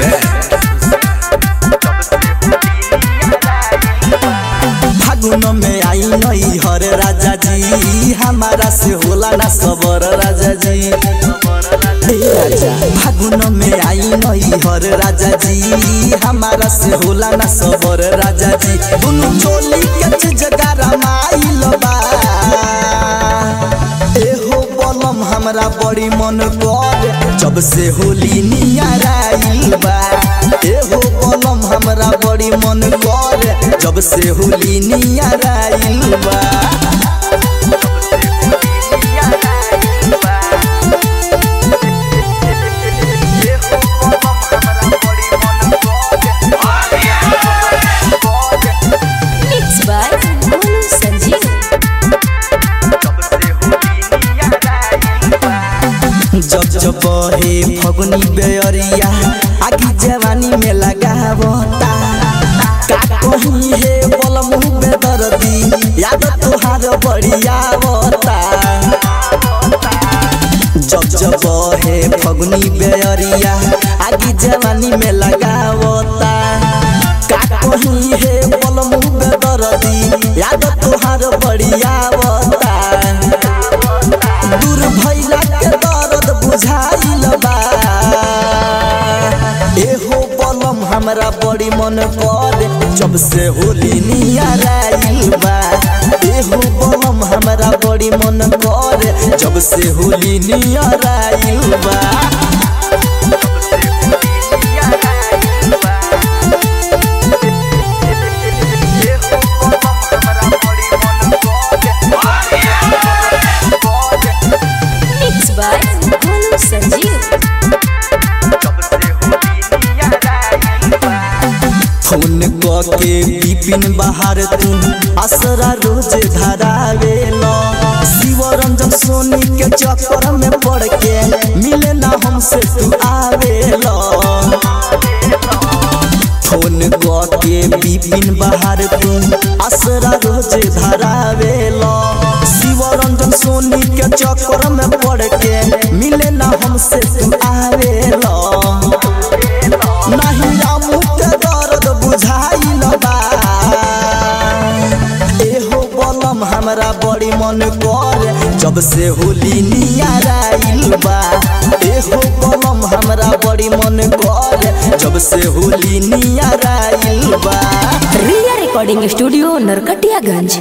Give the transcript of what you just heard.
फागुन में आई नई हर राजा जी हमारा से होला ना सबर राजा जी हे राजा फागुन में आई नई हर राजा जी हमारा से होला ना सबर राजा जी दुनु चोली के चीज गरमाइल बा एहो बलम हमरा बड़ी मन कर जब से होली नियराइल बा एहो बलम हमरा बड़ी मन कर जब से होली नियराइल बा Mixed by Monu Sanjeev. जब जब बहे फगुनी बेअरिया आगी जवानी में लगावता का कहीं हे बलम बेदर्दी याद तोहार बढ़ियावता जब जब बहे फगुनी बेअरिया आगी जवानी में लगावता का कहीं हे बलम बेदर्दी याद तोहार बढ़ियावता दूर भैला के दर्द बुझाइल बा एहो बलम हमरा बड़ी मन कर जब से होली नियराइल बा एहो बलम हमरा बड़ी मन कर जब से होली नियराइल बा Mixed by Monu Sanjeev. Phone के बिपिन बाहर तू असरा रोज धरावे लो शिव रंजन सोनी के चक्कर में पड़ के मिले ना हमसे तू आवे लो फोन के बिपिन बाहर तू असरा रोज धरावे लो शिव रंजन सोनी के चक्कर में पड़ के मिले ना हमसे तू आवे लो नहीं रामू के दर्द बुझाइल बा एहो बलम हमरा बड़ी मन कर जब से होली नियराइल बा एहो बलम हमरा बड़ी मन कर जब से होली नियराइल बा Ria Recording Studio, Narkatiyaganj.